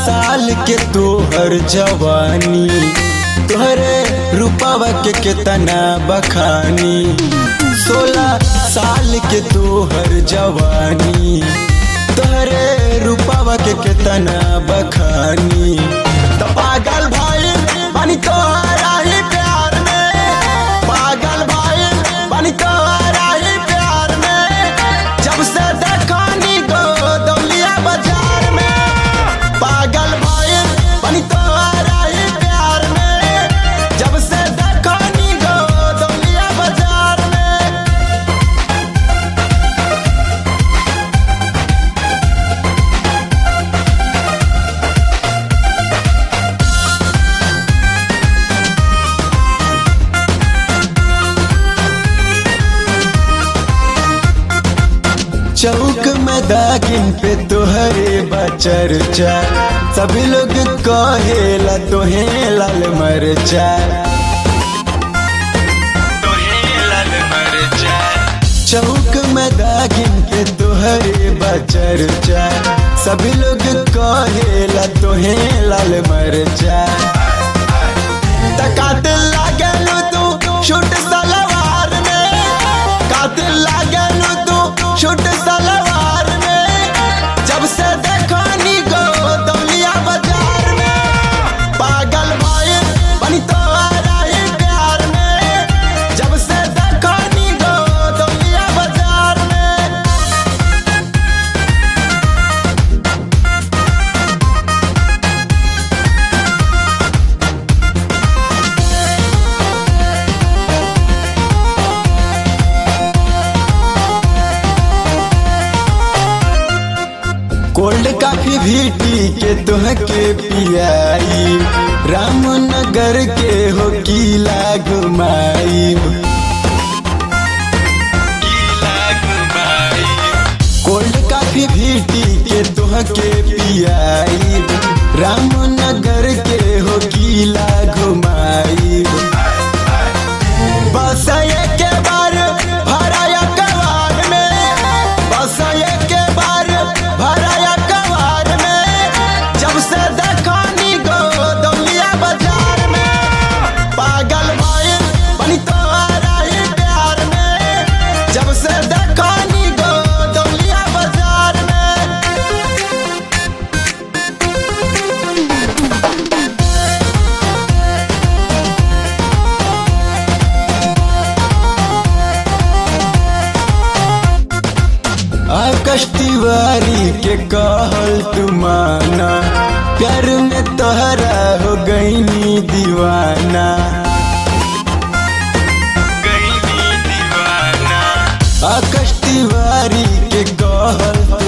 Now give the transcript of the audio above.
साल के तोहर जवानी तोहरे रूपवा के केतना बखानी सोलह साल के तोहर जवानी तोहरे रूपवा के केतना बखानी तो पागल भाई बनी तोहरा ही प्यार में पागल भाई बनी तोहरा ही प्यार में जब से देखनी गो दौलिया बाजार में पागल भाई बनी तोहरा ही प्यार में जब से देखनी गो दौलिया बाजार में चौक में दागिन पे तोहरे बचर्चा सभी लोग कहेला तोहे लाल मरचा चौक में दागिन पे तोहरे बचर्चा सभी लोग कहेला तोहे लाल मरचा कातिल लागलू तू शूट सलवार में कातिल लागलू तू शूट सलवार में जब से देखनी गो दौलिया बाजार में पागल भाई बनी तोहरा ही प्यार में जब से देखनी गो दौलिया बाजार में कोल्ड काफी भी टी के तुहके पियाई रामनगर के हो किला घुमाई कोल्ड काफी भी टी के तुहके पियाई रामनगर के हो किला घुमाई बस के बार भराया कवार में बस के बार भराया कवार में जब से देखनी गो दौलिया बाजार में पागल भाई बनी तोहरा ही प्यार में जब से देखनी गो दौलिया बाजार में आकाश तिवारी के कहल तुमाना प्यार में तोहरा हो गईनी दीवाना आकाश तिवारी के कहल